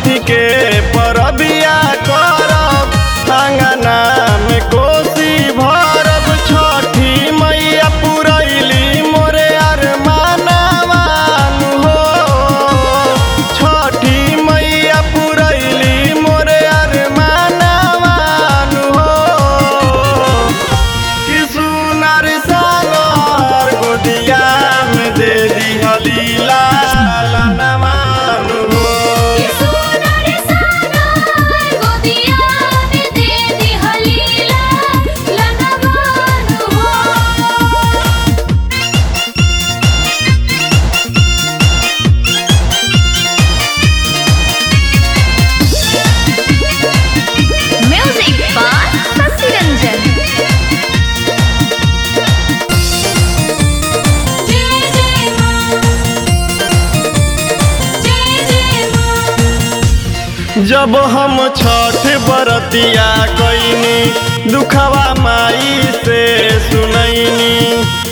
छठ के परबिया करब अंगना में कोसी भरब छठी मैया पुरैली मोरे अरमानवान हो छठी मैया पुरैली मोरे अरमानवान हो कि सुनर सागर गोदिया में दे दिहली लालनवान हो ये सोनर सागर गोदिया में दे दी हलीला लनवान हो म्यूजिक बाय शशि रंजन जय जय मां जय जय मां जब हम छठ बरतिया कैनी दुखवा माई से सुनैनी